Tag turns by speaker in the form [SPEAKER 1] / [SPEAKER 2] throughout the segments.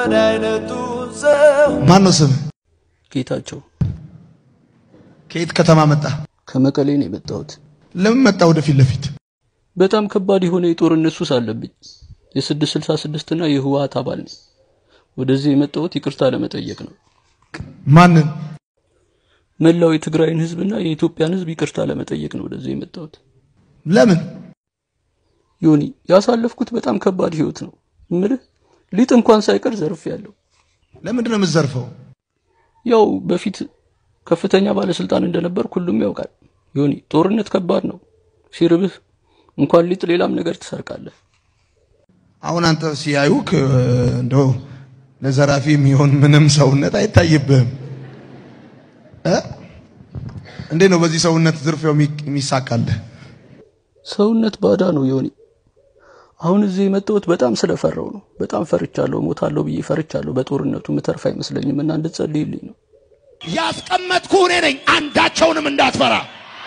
[SPEAKER 1] እንደ አይነቱ ሰው
[SPEAKER 2] ማን ነው ስም?
[SPEAKER 3] ጌታቸው
[SPEAKER 2] ከየት ከተማ መጣ?
[SPEAKER 3] ከመቀሌ ነው የመጣሁት።
[SPEAKER 2] ለምን መጣ ወደፊት ለፊት?
[SPEAKER 3] በጣም ከባድ የሆነ የጦርነት ሱስ አለብኝ። የስድስት ስልሳ ስድስት እና የህወሀት አባል ነኝ። ወደዚህ የመጣሁት ይቅርታ ለመጠየቅ ነው።
[SPEAKER 2] ማንን?
[SPEAKER 3] መላው የትግራይን ህዝብና የኢትዮጵያን ህዝብ ይቅርታ ለመጠየቅ ነው ወደዚህ የመጣሁት።
[SPEAKER 2] ለምን?
[SPEAKER 3] ዮኒ ያሳለፍኩት በጣም ከባድ ህይወት ነው። እምልህ ሊጥ እንኳን ሳይቀር ዘርፍ ያለው
[SPEAKER 2] ለምንድን ነው የምትዘርፈው?
[SPEAKER 3] ያው በፊት ከፍተኛ ባለስልጣን እንደነበር ሁሉም ያውቃል። ዮኒ ጦርነት ከባድ ነው። ሲርብህ እንኳን ሊጥ ሌላም ነገር ትሰርቃለህ።
[SPEAKER 2] አሁን አንተ ሲያዩክ እ፣ እንደው ለዘራፊ የሚሆን ምንም ሰውነት አይታይብህም እ? እንዴት ነው በዚህ ሰውነት ዝርፊያው የሚ- የሚሳካልህ?
[SPEAKER 3] ሰውነት ባዳ ነው ዮኒ። አሁን እዚህ የመጣሁት በጣም ስለፈራው ነው። በጣም ፈርቻለሁ፣ ሞታለሁ ብዬ ፈርቻለሁ። በጦርነቱ ምተርፍ አይመስለኝም እና እንድትጸልይልኝ ነው።
[SPEAKER 4] ያስቀመጥኩ እኔ ነኝ። አንዳቸውንም እንዳትፈራ።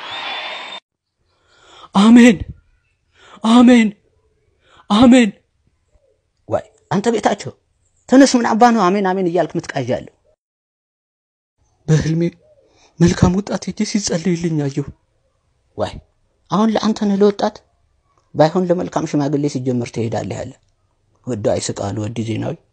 [SPEAKER 3] አሜን፣ አሜን፣ አሜን።
[SPEAKER 5] ዋይ አንተ ቤታቸው ተነስ፣ ምን አባ ነው አሜን አሜን እያልክ ምትቃዣለሁ?
[SPEAKER 3] በህልሜ መልካም ወጣት ሄጄ ሲጸልይልኝ አየሁ።
[SPEAKER 5] ዋይ አሁን ለአንተ ነህ ለወጣት ባይሆን ለመልካም ሽማግሌ ሲጀመር ትሄዳለህ ያለ ወደ አይስቃሉ ወዲ ዜናዊ